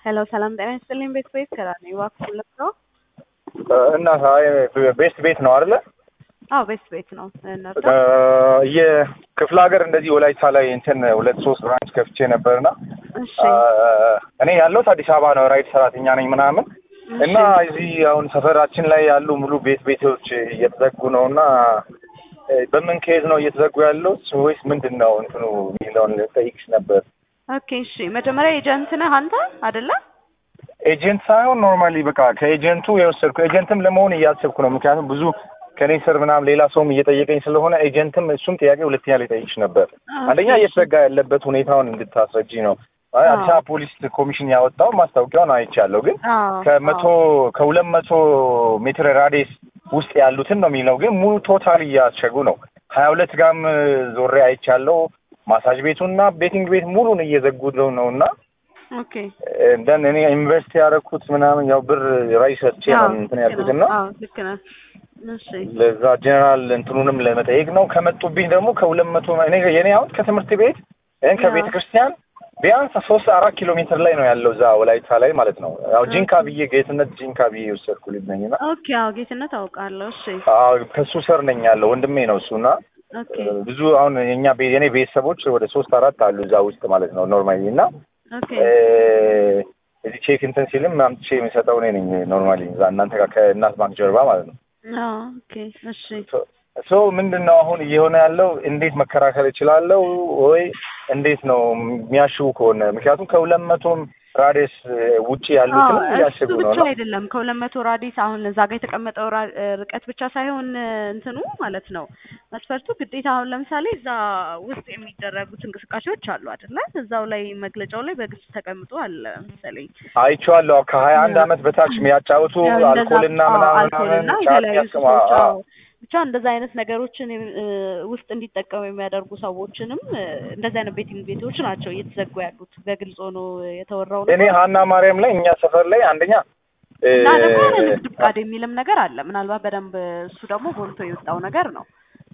ሄሎ ሰላም ጤና ይስጥልኝ። ቤት ቤት ከራኔ እባክህ ነው። እና ቤስት ቤት ነው አይደለ? አዎ ቤት ቤት ነው። እነርዳ የክፍለ ሀገር እንደዚህ ወላይታ ላይ እንትን ሁለት ሶስት ብራንች ከፍቼ ነበርና እሺ እኔ ያለሁት አዲስ አበባ ነው። ራይድ ሰራተኛ ነኝ ምናምን እና እዚህ አሁን ሰፈራችን ላይ ያሉ ሙሉ ቤት ቤቶች እየተዘጉ ነው እና በምን ከሄድ ነው እየተዘጉ ያሉት ወይስ ምንድን ነው እንትኑ የሚለውን ጠይቅሽ ነበር። ኦኬ እሺ። መጀመሪያ ኤጀንት ነህ አንተ አይደለ? ኤጀንት ሳይሆን ኖርማሊ በቃ ከኤጀንቱ የወሰድኩ ኤጀንትም ለመሆን እያሰብኩ ነው። ምክንያቱም ብዙ ከኔ ስር ምናምን ሌላ ሰውም እየጠየቀኝ ስለሆነ ኤጀንትም እሱም ጥያቄ ሁለተኛ ላይ ጠይቅሽ ነበር። አንደኛ እየተዘጋ ያለበት ሁኔታውን እንድታስረጂ ነው። አዲስ አበባ ፖሊስ ኮሚሽን ያወጣው ማስታወቂያውን አይቻለሁ። ግን ከመቶ ከሁለት መቶ ሜትር ራዲየስ ውስጥ ያሉትን ነው የሚለው። ግን ሙሉ ቶታል እያሸጉ ነው። ሀያ ሁለት ጋም ዞሬ አይቻለሁ። ማሳጅ ቤቱና ቤቲንግ ቤት ሙሉን እየዘጉ ነው እና ኦኬ እንደን እኔ ኢንቨስት ያደረኩት ምናምን ያው ብር ራይ ሰጥቼ ነው እንትን ያልኩት እና ልክ ነህ። እሺ ለዛ ጀነራል እንትኑንም ለመጠየቅ ነው። ከመጡብኝ ደግሞ ከሁለት መቶ እኔ የኔ አሁን ከትምህርት ቤት ይህን ከቤተ ክርስቲያን ቢያንስ ሶስት አራት ኪሎ ሜትር ላይ ነው ያለው እዛ ወላይታ ላይ ማለት ነው። ያው ጂንካ ብዬ ጌትነት ጂንካ ብዬ የወሰድኩ ልጅ ነኝ እና ኦኬ አዎ ጌትነት አውቃለሁ። እሺ አዎ ከሱ ስር ነኝ ያለው ወንድሜ ነው እሱና ኦኬ ብዙ አሁን የኛ የኔ ቤተሰቦች ወደ ሶስት አራት አሉ እዛ ውስጥ ማለት ነው ኖርማሊ እና ኦኬ እዚህ ቼክ እንትን ሲልም አምጥቼ የሚሰጠው እኔ ነኝ ኖርማሊ እዛ እናንተ ጋር ከእናት ባንክ ጀርባ ማለት ነው። አዎ ኦኬ እሺ ሶ ምንድን ነው አሁን እየሆነ ያለው? እንዴት መከራከር እችላለሁ ወይ እንዴት ነው የሚያሽቡ ከሆነ ምክንያቱም ከሁለት መቶም ራዲየስ ውጪ ያሉትን እያሽጉ እሱ ነው ብቻ ነው አይደለም ከሁለት መቶ ራዲስ አሁን እዛ ጋር የተቀመጠው ራ- ርቀት ብቻ ሳይሆን እንትኑ ማለት ነው መስፈርቱ ግዴታ አሁን ለምሳሌ እዛ ውስጥ የሚደረጉት እንቅስቃሴዎች አሉ አይደለ? እዛው ላይ መግለጫው ላይ በግልጽ ተቀምጦ አለ መሰለኝ። አይቼዋለሁ። ከሀያ አንድ አመት በታች የሚያጫውቱ ያው እንደዛ- አልኮልና አዎ፣ ምናምን አልኮልና ጫት የተለያዩ ያስቀማ ሱሶች አዎ። አዎ። ብቻ እንደዛ አይነት ነገሮችን እ፣ ውስጥ እንዲጠቀሙ የሚያደርጉ ሰዎችንም እ፣ እንደዚህ አይነት ቤቲንግ ቤቶች ናቸው እየተዘጉ ያሉት በግልጽ ሆኖ የተወራው እኔ ነገር ሀና ማርያም ላይ እኛ ሰፈር ላይ አንደኛ እ፣ እና ደግሞ ያለ ንግድ ፍቃድ የሚልም ነገር አለ። ምናልባት በደንብ እሱ ደግሞ ጎልቶ የወጣው ነገር ነው።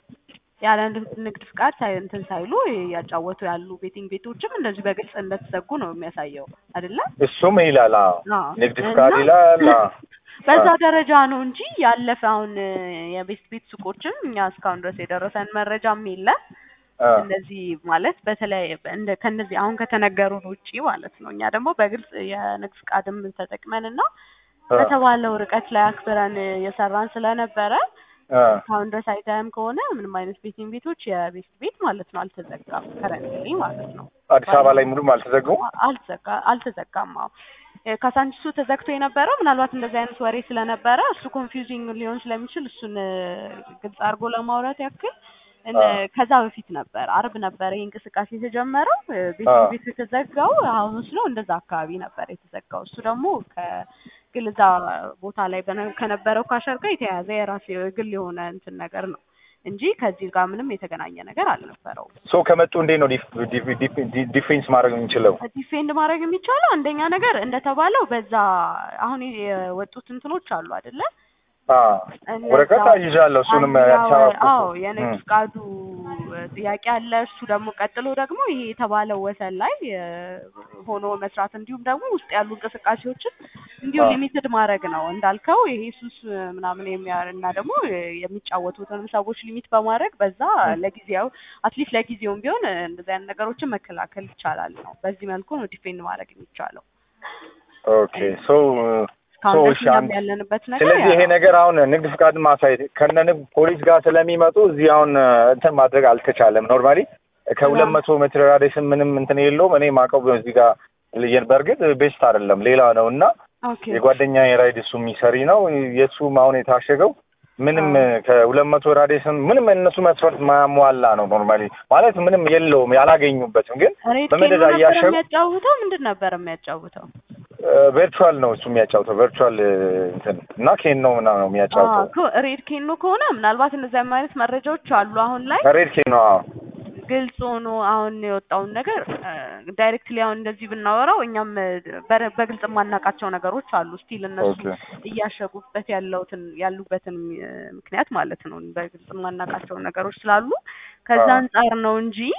ያለ ንግድ- ንግድ ፍቃድ ሳይ እንትን ሳይሉ እያጫወቱ ያሉ ቤቲንግ ቤቶችም እንደዚህ በግልጽ እንደተዘጉ ነው የሚያሳየው አይደለ? እሱም ይላል አዎ። አዎ። ንግድ ፍቃድ እና ይላል አዎ። በዛ ደረጃ ነው እንጂ ያለፈ አሁን የቤት ቤት ሱቆችን እኛ እስካሁን ድረስ የደረሰን መረጃም የለም። አ፣ እንደዚህ ማለት በተለያየ እንደ ከነዚህ አሁን ከተነገሩን ውጪ ማለት ነው። እኛ ደግሞ በግልጽ የንግድ ፍቃድም ተጠቅመን እና አ፣ በተባለው ርቀት ላይ አክብረን የሰራን ስለነበረ አ። እስካሁን ድረስ አይተህም ከሆነ ምንም አይነት ቤቲንግ ቤቶች የቤት ቤት ማለት ነው አልተዘጋም። ከረንትሊ ማለት ነው አዲስ አበባ ላይ ሙሉም አልተዘጉም። አልተዘጋ አልተዘጋም። አዎ እ፣ ካሳንቺሱ ተዘግቶ የነበረው ምናልባት እንደዚህ አይነት ወሬ ስለነበረ እሱ ኮንፊውዚንግ ሊሆን ስለሚችል እሱን እ፣ ግልጽ አድርጎ ለማውራት ያክል እነ ከዛ በፊት ነበር አርብ ነበር ይህ እንቅስቃሴ የተጀመረው። እ፣ ቤቲንግ ቤቱ የተዘጋው ሐሙስ ነው እንደዛ አካባቢ ነበር የተዘጋው። እሱ ደግሞ ከግል እዛ ቦታ ላይ በነ- ከነበረው ካሸር ጋር የተያያዘ የራሱ የግል የሆነ እንትን ነገር ነው እንጂ ከዚህ ጋር ምንም የተገናኘ ነገር አልነበረውም። ሶ ከመጡ እንዴት ነው ዲፍ- ዲፍ- ዲፍ- ዲ- ዲፌንስ ማድረግ የምንችለው? ዲፌንድ ማድረግ የሚቻለው አንደኛ ነገር እንደተባለው በዛ አሁን የወጡት እንትኖች አሉ አይደለ? አ፣ እነዛ- ወረቀት ይዣለሁ። እሱንም አንደኛው- አዲስ አበባ አዎ የንግድ እም። ፍቃዱ ጥያቄ አለ። እሱ ደግሞ ቀጥሎ ደግሞ ይሄ የተባለው ወሰን ላይ እ፣ ሆኖ መስራት እንዲሁም ደግሞ ውስጥ ያሉ እንቅስቃሴዎችን እንዲሁ አዎ። ሊሚትድ ማድረግ ነው እንዳልከው ይሄ ሱስ ምናምን የሚያ እና ደግሞ የሚጫወቱትንም ሰዎች ሊሚት በማድረግ በዛ ለጊዜው አትሊስት ለጊዜውም ቢሆን እ፣ እንደዚህ አይነት ነገሮችን መከላከል ይቻላል ነው። በዚህ መልኩ ነው ዲፌንድ ማድረግ የሚቻለው። ኦኬ ሶ እስካሁን ሶ ድረስ እሺ፣ እኛም አንድ- ያለንበት ነገር ስለዚህ ያ ይሄ ነው። ነገር አሁን ንግድ ፍቃድ ማሳየት ከነ ንግድ ፖሊስ ጋር ስለሚመጡ እዚህ አሁን እንትን ማድረግ አልተቻለም። ኖርማሊ ከሁለት መቶ ሜትር ራዲየስም ምንም እንትን የለውም። እኔ ማቀው እዚህ ጋር ልየን በእርግጥ ቤስት አይደለም ሌላ ነው እና ኦኬ የጓደኛ የራይድ እሱ የሚሰሪ ነው የእሱም አሁን የታሸገው ምንም አዎ። ከሁለት መቶ ራዲየስም ምንም እነሱ መስፈርት ማያሟላ ነው። ኖርማሊ ማለት ምንም የለውም ያላገኙበትም ግን ሬድ በመደዳ ኬኖ ነበር እያሸጉ የሚያጫውተው ምንድን ነበር የሚያጫውተው? ቨርቹዋል ነው እሱ የሚያጫውተው ቨርቹዋል እንትን እና ኬን ነው ምናምን ነው የሚያጫውተው አዎ፣ ሬድ ኬኖ ከሆነ ምናልባት እነዚህ አይነት መረጃዎች አሉ አሁን ላይ ሬድ ኬን ነው አዎ። ግልጽ ሆኖ አሁን የወጣውን ነገር ዳይሬክትሊ አሁን እንደዚህ ብናወራው እኛም እ፣ በረ- በግልጽ የማናውቃቸው ነገሮች አሉ። ስቲል እነሱ ኦኬ እያሸጉበት ያለውትን ያሉበትን እ፣ ምክንያት ማለት ነው በግልጽ የማናውቃቸው ነገሮች ስላሉ ከዛ አዎ። አንጻር ነው እንጂ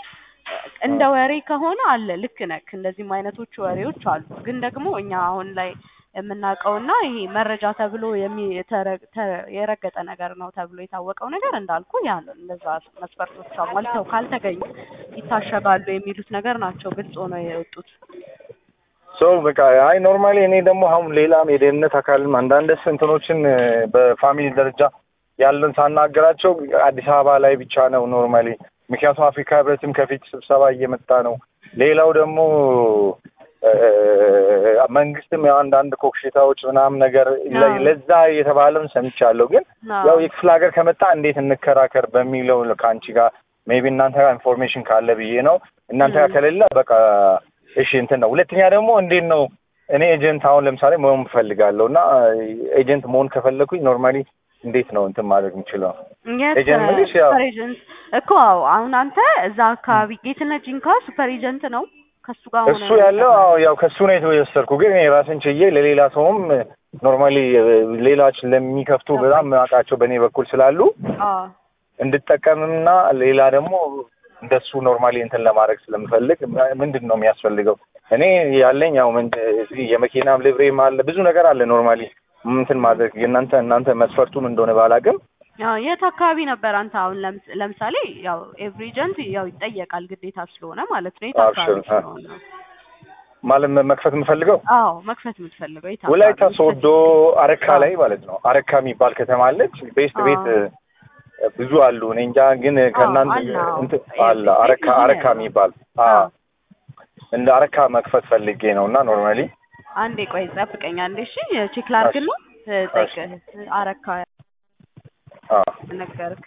እንደ ወሬ ከሆነ አለ ልክ ነክ እንደዚህም አይነቶች ወሬዎች አሉ። ግን ደግሞ እኛ አሁን ላይ የምናውቀውና ይሄ መረጃ ተብሎ የሚ- ተረ- ተ- የረገጠ ነገር ነው ተብሎ የታወቀው ነገር እንዳልኩ ያ ነው። እነዛ መስፈርቶች አሟልተው ካልተገኙ ይታሸጋሉ የሚሉት ነገር ናቸው ግልጽ ሆነው የወጡት። ሶ በቃ አይ ኖርማሊ እኔ ደግሞ አሁን ሌላም የደህንነት አካልም አንዳንድ እንትኖችን እ፣ በፋሚሊ ደረጃ ያለን ሳናገራቸው አዲስ አበባ ላይ ብቻ ነው ኖርማሊ። ምክንያቱም አፍሪካ ህብረትም ከፊት ስብሰባ እየመጣ ነው። ሌላው ደግሞ እ፣ መንግስትም ያው አንዳንድ ኮክሽታዎች ምናምን ነገር ለ- አዎ። ለዛ የተባለውን ሰምቻለሁ። ግን አዎ። ያው የክፍለ ሀገር ከመጣ እንዴት እንከራከር በሚለው ከአንቺ ጋር ሜቢ እናንተ ጋር ኢንፎርሜሽን ካለ ብዬ ነው። እናንተ ጋር ም። ከሌለ በቃ እሺ እንትን ነው። ሁለተኛ ደግሞ እንዴት ነው እኔ ኤጀንት አሁን ለምሳሌ መሆን እፈልጋለሁ እና ኤጀንት መሆን ከፈለኩኝ ኖርማሊ እንዴት ነው እንትን ማድረግ የምችለው? የት ኤጀንት ምልሽ ያው ሱፐር ኤጀንት እኮ አዎ። አሁን አንተ እዛ አካባቢ ጌትነት ጂንካ ሱፐር ኤጀንት ነው ከሱ ጋር ሆነ እሱ ያለው አዎ ያው ከሱ ነው የተወሰድኩ። ግን እኔ ራስን ችዬ ለሌላ ሰውም ኖርማሊ ሌላች ለሚከፍቱ በጣም አውቃቸው በእኔ በኩል ስላሉ አዎ እንድጠቀምና ሌላ ደግሞ እንደሱ ኖርማሊ እንትን ለማድረግ ስለምፈልግ ምንድን ነው የሚያስፈልገው? እኔ ያለኝ ያው ምን እዚህ የመኪናም ልብሬም አለ ብዙ ነገር አለ ኖርማሊ እንትን ማድረግ የእናንተ እናንተ መስፈርቱም እንደሆነ ባላቅም ያው የት አካባቢ ነበር አንተ አሁን ለምስ- ለምሳሌ ያው ኤቭሪ ኤጀንት ያው ይጠየቃል ግዴታ ስለሆነ ማለት ነው የት አካባቢ አብሽር፣ አ- ስለሆነ ነው? ማለት መክፈት የምፈልገው አዎ መክፈት የምትፈልገው የት ወላይታ አካባቢ? ሶዶ አረካ ላይ ማለት ነው። አረካ የሚባል ከተማ አለች። ቤስት አዎ። ቤት እ፣ ብዙ አሉ። እኔ እንጃ ግን ከእናንተ አለ፣ አዎ። እንትን ቤስት አለ ቤት አረካ ብዙ ነው አረካ ያለው። የሚባል አ አዎ። እንደ አረካ መክፈት ፈልጌ ነው እና ኖርማሊ አንዴ ቆይ ጠብቀኝ አንዴ እሺ ቼክ ላድርግና እ፣ ጠይቅህ አረካ አ ነገርክ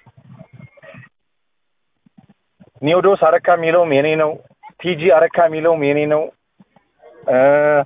ኒዮዶስ አረካ የሚለውም የኔ ነው። ቲጂ አረካ የሚለውም የኔ ነው። እ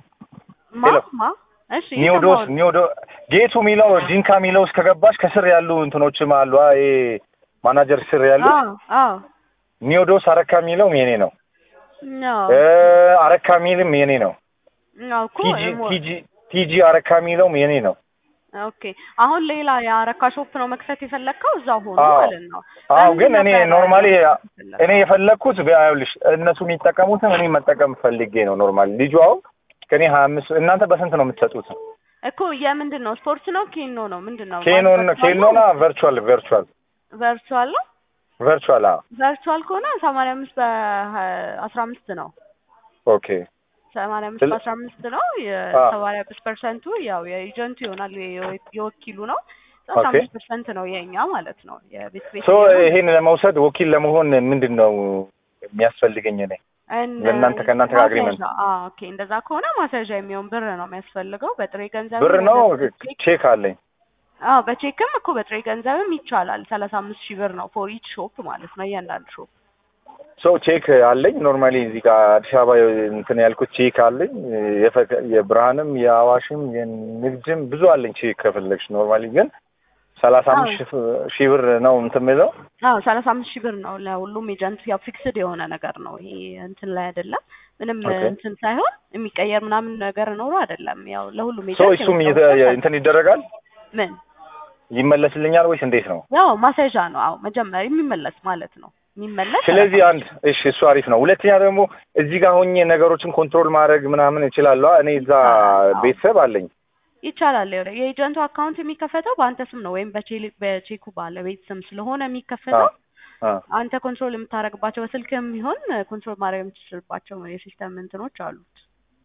ማ ሄሎ። ማ እሺ ኒዮዶስ የሰማሁት። ኒዮዶ ጌቱ የሚለው ጂንካ የሚለው እስከ ገባሽ ከስር ያሉ እንትኖችም አሉ። አ ይሄ ማናጀር ስር ያሉ አዎ አዎ ኒዮዶስ አረካ የሚለውም የኔ ነው። ነው እ አረካ የሚልም የኔ ነው። ነው እኮ ቲጂ እሞ- ቲጂ ቲጂ አረካ የሚለውም የኔ ነው። ኦኬ አሁን ሌላ የአረካ ሾፕ ነው መክፈት የፈለግከው እዛው ሆኖ አዎ። ማለት ነው። አዎ በምን ግን እኔ ነበር ኖርማሊ የፈለግከው? እኔ የፈለግኩት ይኸውልሽ እነሱ የሚጠቀሙትን እኔ መጠቀም ፈልጌ ነው። ኖርማሊ ልጁ አሁን ከኔ ሀያ አምስት እናንተ በስንት ነው የምትሰጡት? እኮ የምንድን ነው ስፖርት ነው ኬኖ ነው ምንድን ነው? ኬኖን ኬኖና ቨርቹዋል ቨርቹዋል ቨርቹዋል ነው። ቨርቹዋል አዎ ቨርቹዋል ከሆነ ሰማንያ አምስት በአስራ አምስት ነው። ኦኬ ሰማንያ አምስት ስለ- በአስራ አምስት ነው። አዎ። የሰማንያ አምስት ፐርሰንቱ ያው የኤጀንቱ ይሆናል የወ- የወኪሉ ነው። አስራ ኦኬ። አምስት ፐርሰንት ነው የእኛ ማለት ነው የቤት ቤት ሶ ይሄን ለመውሰድ ወኪል ለመሆን ምንድን ነው የሚያስፈልገኝ እኔ? ለእናንተ ከእናንተ ጋር agreement? ኦኬ እንደዛ ከሆነ ማስያዣ የሚሆን ብር ነው የሚያስፈልገው። በጥሬ ገንዘብ ብር ነው ቼክ ቼክ አለኝ። አዎ በቼክም እኮ በጥሬ ገንዘብም ይቻላል። ሰላሳ አምስት ሺህ ብር ነው ፎር ኢች ሾፕ ማለት ነው እያንዳንዱ ሾፕ። ሶ ቼክ አለኝ ኖርማሊ እዚህ ጋር አዲስ አበባ እንትን ያልኩት ቼክ አለኝ። የፈ- የብርሃንም የአዋሽም የንግድም ብዙ አለኝ ቼክ ከፈለግሽ ኖርማሊ ግን ሰላሳ አምስት ሺህ ሺህ ብር ነው እንትን የምለው አዎ ሰላሳ አምስት ሺህ ብር ነው ለሁሉም ኤጀንት ያው ፊክስድ የሆነ ነገር ነው። ይሄ እንትን ላይ አይደለም ምንም ኦኬ። እንትን ሳይሆን የሚቀየር ምናምን ነገር ኖሮ አይደለም። ያው ለሁሉም ሶ ኤጀንት እሱም የወጣው እየተ- ነገር እንትን ይደረጋል ምን ይመለስልኛል ወይስ እንዴት ነው? ያው ማስያዣ ነው። አዎ መጀመሪያ የሚመለስ ማለት ነው የሚመለስ ስለዚህ ሰላሳ አንድ እሺ፣ እሱ አሪፍ ነው። ሁለተኛ ደግሞ እዚህ ጋር ሆኜ ነገሮችን ኮንትሮል ማድረግ ምናምን እችላለሁ። እኔ እዛ አዎ። ቤተሰብ አለኝ። ይቻላል። ይኸውልህ የኤጀንቱ አካውንት የሚከፈተው በአንተ ስም ነው ወይም በቼ- በቼኩ ባለቤት ስም ስለሆነ የሚከፈተው አ አንተ ኮንትሮል የምታደርግባቸው በስልክም ይሁን ኮንትሮል ማድረግ የምትችልባቸው የሲስተም እንትኖች አሉት።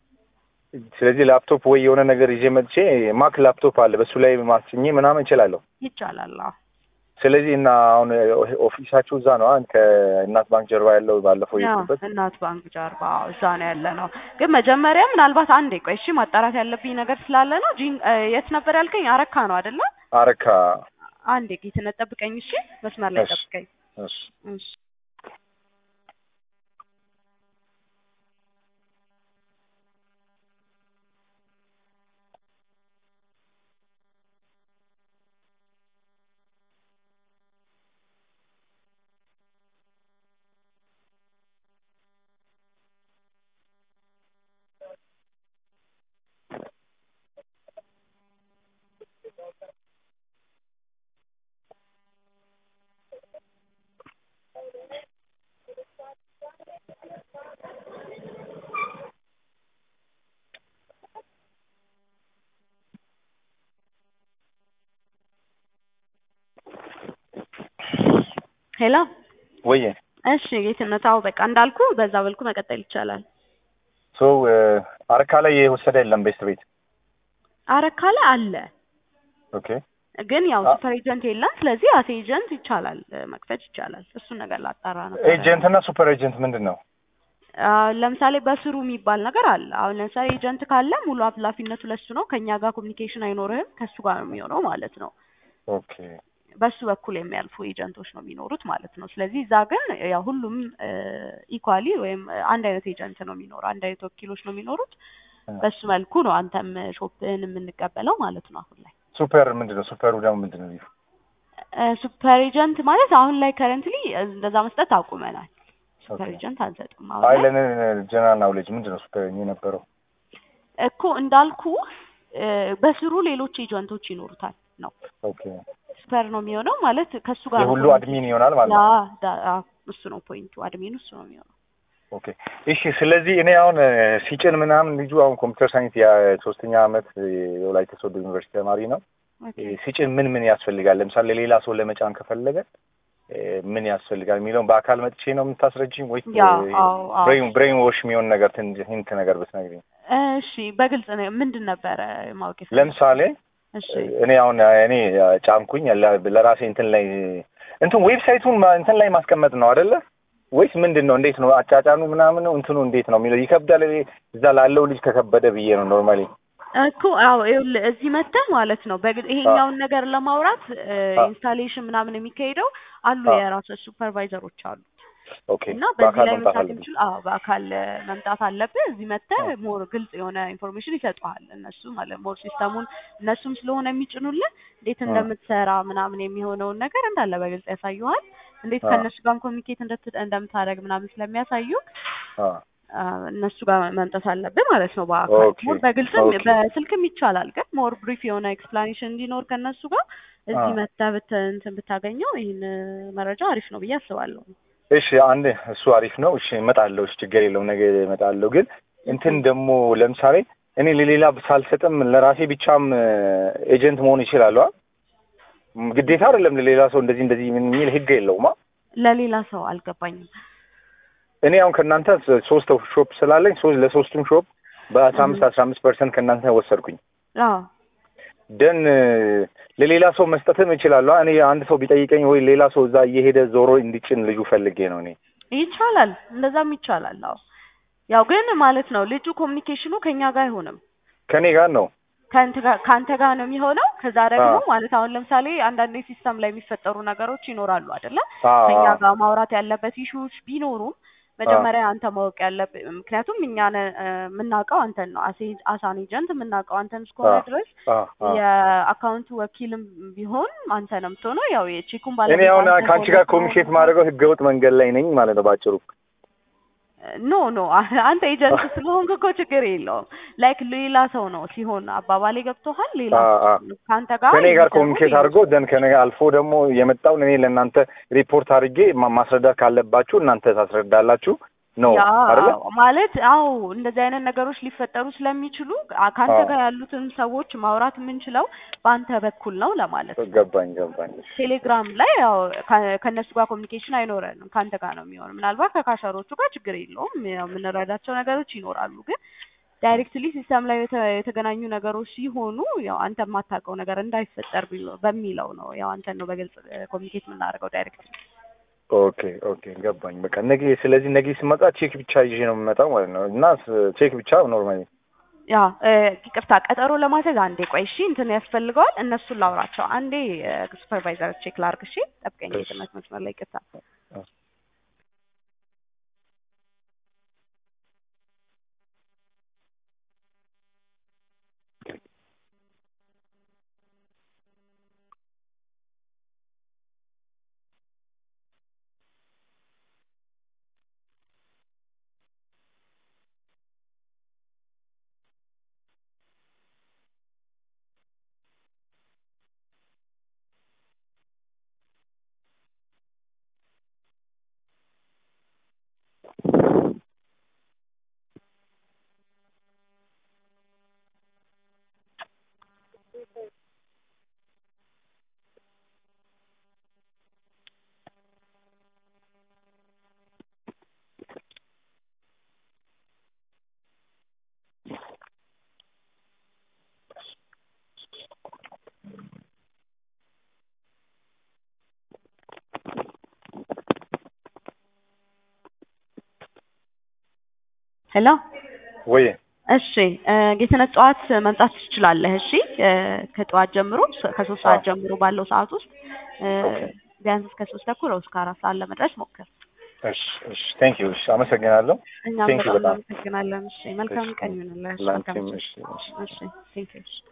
ስለዚህ ላፕቶፕ ወይ የሆነ ነገር ይዤ መጥቼ ማክ ላፕቶፕ አለ በሱ ላይ ማስኜ ምናምን እችላለሁ። ይቻላል። አዎ ስለዚህ እና አሁን ኦፊሳችሁ እዛ ነው አ- ከእናት ባንክ ጀርባ ያለው ባለፈው ያው የሄድኩበት እናት ባንክ ጀርባ አዎ፣ እዛ ነው ያለ ነው። ግን መጀመሪያ ምናልባት አንዴ ቆይ እሺ፣ ማጣራት ያለብኝ ነገር ስላለ ነው። ጂን እ፣ የት ነበር ያልከኝ? አረካ ነው አይደለ? አረካ አንዴ ጌትነት ጠብቀኝ እሺ፣ መስመር ላይ እሺ። ጠብቀኝ እሺ። እሺ። ሄሎ ወይ እሺ ጌትነት አዎ በቃ እንዳልኩ በዛ መልኩ መቀጠል ይቻላል ሶ አረካ ላይ የወሰደ የለም ቤስት ቤት አረካ ላይ አለ ኦኬ ግን ያው አ- ሱፐር ኤጀንት የለም ስለዚህ አስ ኤጀንት ይቻላል እ፣ መክፈት ይቻላል እሱን ነገር ላጣራ ነው ኤጀንት እና ሱፐር ኤጀንት ምንድን ነው ለምሳሌ በስሩ የሚባል ነገር አለ አሁን ለምሳሌ ኤጀንት ካለ ሙሉ ኃላፊነቱ ለሱ ነው ከኛ ጋር ኮሚኒኬሽን አይኖርህም ከሱ ጋር ነው የሚሆነው ማለት ነው ኦኬ በሱ በኩል የሚያልፉ ኤጀንቶች ነው የሚኖሩት ማለት ነው። ስለዚህ እዛ ግን ያው ሁሉም ኢኳሊ ወይም አንድ አይነት ኤጀንት ነው የሚኖረው፣ አንድ አይነት ወኪሎች ነው የሚኖሩት። በሱ መልኩ ነው አንተም ሾፕህን የምንቀበለው ማለት ነው። አሁን ላይ ሱፐር ምንድን ነው ሱፐሩ ደግሞ ምንድን ነው ሱፐር ኤጀንት ማለት አሁን ላይ ከረንትሊ እንደዛ መስጠት አቁመናል። ሱፐር ኦኬ። ኤጀንት አንሰጥም አሁን ላይ አይለን ጀነራል ናውሌጅ ምንድን ነው ሱፐር የነበረው እኮ እንዳልኩ በስሩ ሌሎች ኤጀንቶች ይኖሩታል ነው ኦኬ ሱፐር ነው የሚሆነው ማለት ከሱ ጋር ነው የሁሉ ኮሚኒኬት- አድሚን ይሆናል ማለት ነው ያ ዳ- አዎ፣ እሱ ነው ፖይንቱ። አድሚኑ እሱ ነው የሚሆነው። ኦኬ እሺ ስለዚህ እኔ አሁን እ፣ ሲጭን ምናምን ልጁ አሁን ኮምፒውተር ሳይንስ የሶስተኛ አመት እ፣ የወላይታ ሶዶ ዩኒቨርሲቲ ተማሪ ነው ኦኬ። እ፣ ሲጭን ምን ምን ያስፈልጋል ለምሳሌ ሌላ ሰው ለመጫን ከፈለገ እ፣ ምን ያስፈልጋል የሚለውን በአካል መጥቼ ነው የምታስረጅኝ ወይስ ያ አዎ አዎ ብሬን ብሬን ዎሽ የሚሆን ነገር ትንሽ ሂንት ነገር ብትነግሪኝ እሺ በግልጽ ነው ምንድን ነበረ ማወቅ የፈለግኩት? ለምሳሌ እሺ እኔ አሁን እኔ ጫንኩኝ ለ- ለራሴ እንትን ላይ እንትን ዌብሳይቱን ማ- እንትን ላይ ማስቀመጥ ነው አይደለ ወይስ ምንድን ነው እንዴት ነው አጫጫኑ ምናምን ነው እንትኑ እንዴት ነው የሚለው ይከብዳል እኔ እዛ ላለው ልጅ ከከበደ ብዬ ነው ኖርማሊ እኮ አዎ ይኸውልህ እዚህ መተህ ማለት ነው በግል ይሄኛውን ነገር ለማውራት ኢንስታሌሽን ምናምን የሚካሄደው አሉ አ። የራሶች ሱፐርቫይዘሮች አሉ ኦኬ እና በዚህ በአካል ላይ መምጣት መስራት አለብኝ የሚችሉ አዎ በአካል እ፣ መምጣት አለብህ እዚህ መተህ አ። ሞር ግልጽ የሆነ ኢንፎርሜሽን ይሰጡሃል እነሱ ማለት ሞር ሲስተሙን እነሱም ስለሆነ የሚጭኑልን እንዴት አ። እንደምትሰራ ምናምን የሚሆነውን ነገር እንዳለ በግልጽ ያሳዩሃል እንዴት አ። ከእነሱ ጋር ኮሚኒኬት እንደምታደርግ ምናምን ስለሚያሳዩ አ። አ፣ እነሱ ጋር መምጣት አለብህ ማለት ነው። በአካል ኦኬ፣ ሞር በግልጽም ኦኬ። በስልክም ይቻላል፣ ግን ሞር ብሪፍ የሆነ ኤክስፕላኔሽን እንዲኖር ከእነሱ ጋር እዚህ አ። መተህ ብት እንትን ብታገኘው ይህን መረጃ አሪፍ ነው ብዬ አስባለሁ። እሺ አንድ እሱ አሪፍ ነው እሺ እመጣለሁ እሺ ችግር የለውም ነገ እመጣለሁ ግን እንትን ደግሞ ለምሳሌ እኔ ለሌላ ሳልሰጥም ለራሴ ብቻም ኤጀንት መሆን ይችላሉ አ? ም፣ ግዴታ አይደለም ለሌላ ሰው እንደዚህ እንደዚህ ምን የሚል ህግ የለውማ ለሌላ ሰው አልገባኝም። እኔ አሁን ከእናንተ ስ- ሶስት ሾፕ ስላለኝ ሶስት ለሶስቱም ሾፕ በአስራ አምስት አስራ አምስት ፐርሰንት ከእናንተ ወሰድኩኝ አዎ ደን ለሌላ ሰው መስጠትም እችላለሁ አ? እኔ አንድ ሰው ቢጠይቀኝ ወይ ሌላ ሰው እዛ እየሄደ ዞሮ እንዲጭን ልጁ ፈልጌ ነው እኔ ይቻላል፣ እንደዛም ይቻላል። አዎ ያው ግን ማለት ነው ልጁ ኮሚኒኬሽኑ ከኛ ጋር አይሆንም ከእኔ ጋር ነው ከአንተ ጋር ከአንተ ጋር ነው የሚሆነው። ከዛ ደግሞ አዎ። ማለት አሁን ለምሳሌ አንዳንድ ሲስተም ላይ የሚፈጠሩ ነገሮች ይኖራሉ አይደለ? አ፣ ከኛ አ፣ ጋር ማውራት ያለበት ኢሹዎች ቢኖሩም መጀመሪያ አንተ ማወቅ ያለብህ ምክንያቱም እኛ ነን እ፣ የምናውቀው አንተን ነው አሴ- አሳን ኤጀንት የምናውቀው አንተን እስከሆነ አዎ። ድረስ አ፣ አ። የአካውንቱ ወኪልም ቢሆን አንተ ነው የምትሆነው። ያው የቼኩን እኔ ባለቤት አሁን አንተ ከአንቺ ሆነህ ጋር ስለሆነ ኮሚኒኬት ማድረገው ህገወጥ መንገድ ላይ ነኝ ማለት ነው ባጭሩ። ኖ ኖ አንተ ኤጀንት ስለሆንክ እኮ ችግር የለውም። ላይክ ሌላ ሰው ነው ሲሆን አባባሌ ገብቶሃል። ሌላ አ፣ ሰው አ። ከአንተ ጋር ከእኔ ጋር የሚሰሩ ኮሚኒኬት ሌሎች አድርጎ ደን ከእኔ ጋር አልፎ ደግሞ የመጣውን እኔ ለእናንተ ሪፖርት አድርጌ ማ- ማስረዳት ካለባችሁ እናንተ ታስረዳላችሁ ነው ያ አይደለ? ማለት አዎ እንደዚህ አይነት ነገሮች ሊፈጠሩ ስለሚችሉ አ- ከአንተ አዎ። ጋር ያሉትን ሰዎች ማውራት የምንችለው በአንተ በኩል ነው ለማለት ነው። ገባኝ ገባኝ። ቴሌግራም ላይ ያው ከ- ከእነሱ ጋር ኮሚኒኬሽን አይኖረንም ከአንተ ጋር ነው የሚሆን። ምናልባት ከካሸሮቹ ጋር ችግር የለውም ያው የምንረዳቸው ነገሮች ይኖራሉ። ግን ዳይሬክትሊ ሲስተም ላይ የተ- የተገናኙ ነገሮች ሲሆኑ ያው አንተ የማታውቀው ነገር እንዳይፈጠር ቢሎ- በሚለው ነው ያው አንተን ነው በግልጽ ኮሚኒኬት የምናደርገው ዳይሬክትሊ። ኦኬ ኦኬ ገባኝ። በቃ ነገ ስለዚህ ነገ ስመጣ ቼክ ብቻ ይዤ ነው የምመጣው ማለት ነው እና ስ- ቼክ ብቻ ኖርማሊ ያ እ፣ ይቅርታ ቀጠሮ ለማስያዝ አንዴ ቆይ እሺ፣ እንትን ያስፈልገዋል። እነሱን ላውራቸው አንዴ ሱፐርቫይዘር ቼክ ላርግ። እሺ ጠብቀኝ፣ እሺ። የትምህርት መስመር ላይ ይቅርታ። ሄሎ ወይ እሺ እ ጌትነት ጠዋት መምጣት ትችላለህ። እሺ እ ከጠዋት ጀምሮ ሶ- ከሶስት ሰዓት አዎ። ጀምሮ ባለው ሰዓት ውስጥ እ ኦኬ። ቢያንስ እስከ ሶስት ተኩል ወይ እስከ አራት ሰዓት ለመድረስ ሞክር። እሺ እሺ ቴንክ ዩ እሺ አመሰግናለሁ እኛም ቴንክ ዩ በጣም በጣም እናመሰግናለን። እሺ መልካም እሺ ቀን ይሁንልህ። እሺ መልካም ላንቺም ምሽት። እሺ እሺ እሺ ቴንክ ዩ።